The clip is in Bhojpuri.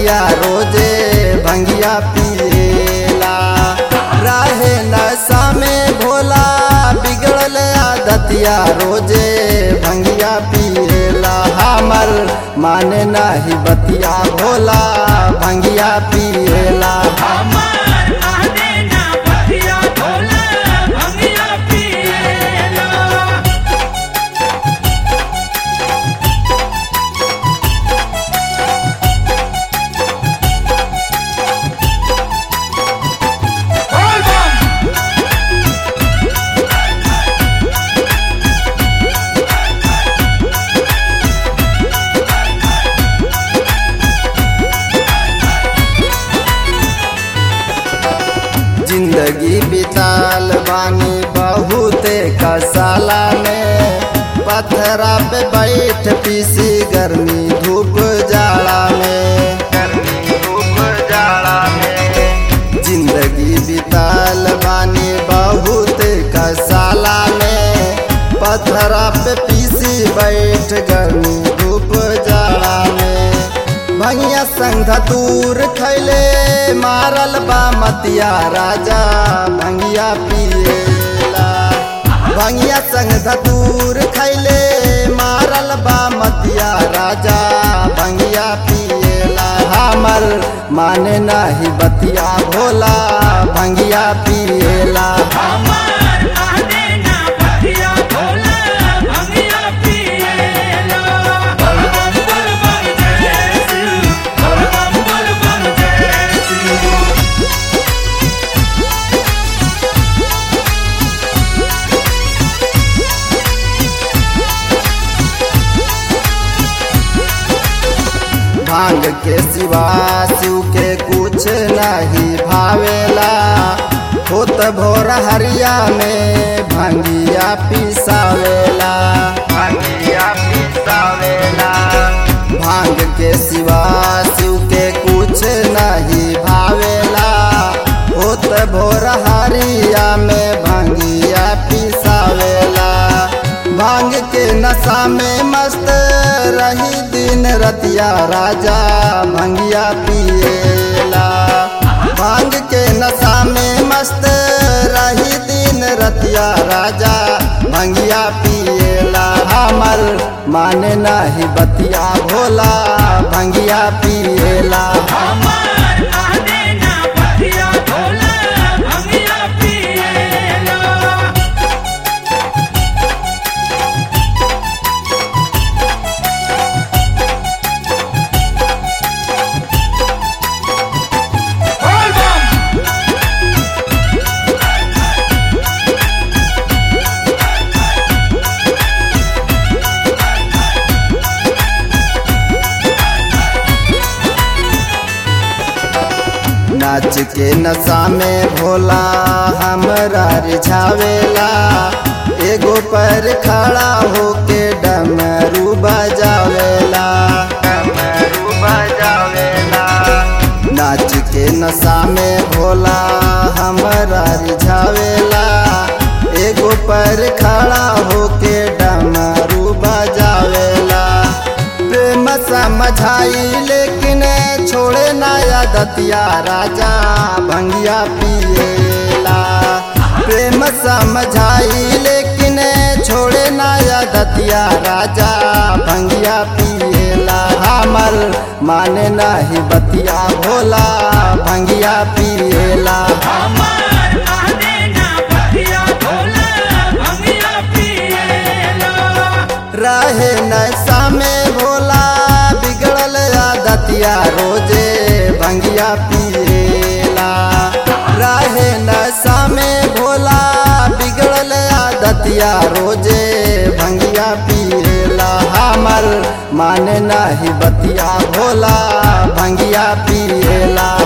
दतिया रोजे भंगिया पिएला रहे नशा में भोला बिगड़ल आदतिया रोजे भंगिया पिएला हमर माने नाही बतिया भोला भंगिया पिएला हमार माने ना बतिया भोला भंगिया पिएला जिंदगी बिताल बानी बहुते कसाला में पथरा पे बैठ पीसी गर्मी धूप जाड़ा में गर्मी धूप जाड़ा में जिंदगी बिताल बानी बहुते कसाला में पथरा पे पीसी बैठ गर्मी धूप जाड़ा में भैया संग धतूर खैले मारल बा मतिया राजा भंगिया पिएला भंगिया संग धतूर खैले मारल बा मतिया राजा भंगिया पिएला हमर माने नाही बतिया भोला भंगिया पिएला हमार माने ना बतिया भोला भंगिया पिएला बोल बम बोल बम जय शिव बोल बम बोल बम जय शिव भांग के सिवा शिव के कुछ नहीं भावेला होत भोर हरिया में भंगिया पिसावेला भंगिया पिसावेला भांग के सिवा शिव के कुछ नहीं भावेला होत भोर हरिया में भंगिया पिसावेला भांग के नशा में मस्त रही दिन रतिया राजा भंगिया पिएला भांग के नशा में मस्त रही दिन रतिया राजा भंगिया पिएला हमर माने नाही बतिया भोला भंगिया पिएला हमार माने ना बतिया भोला भंगिया पिएला नाच के नशा में भोला हमरा रिझावेला एगो पर खड़ा होके डमरू बजावेला डमरू बजावेला नाच के नशा में भोला हमरा रिझावेला एगो पर खड़ा होके डमरू बजावेला प्रेम समझाई लेकिन छोड़े नया दतिया राजा भंगिया पिएला प्रेम समझाई लेकिन छोड़े नया दतिया राजा भंगिया पिएला हमर माने नाही बतिया भोला भंगिया पिएला हमार माने ना बतिया भोला भंगिया पिएला रहे नशा में भोला बिगड़ल आदतिया रोजे भंगिया पिएला रहे नशा में भोला बिगड़ल आदतिया रोजे भंगिया पिएला हमर माने नाही बतिया भोला भंगिया पिएला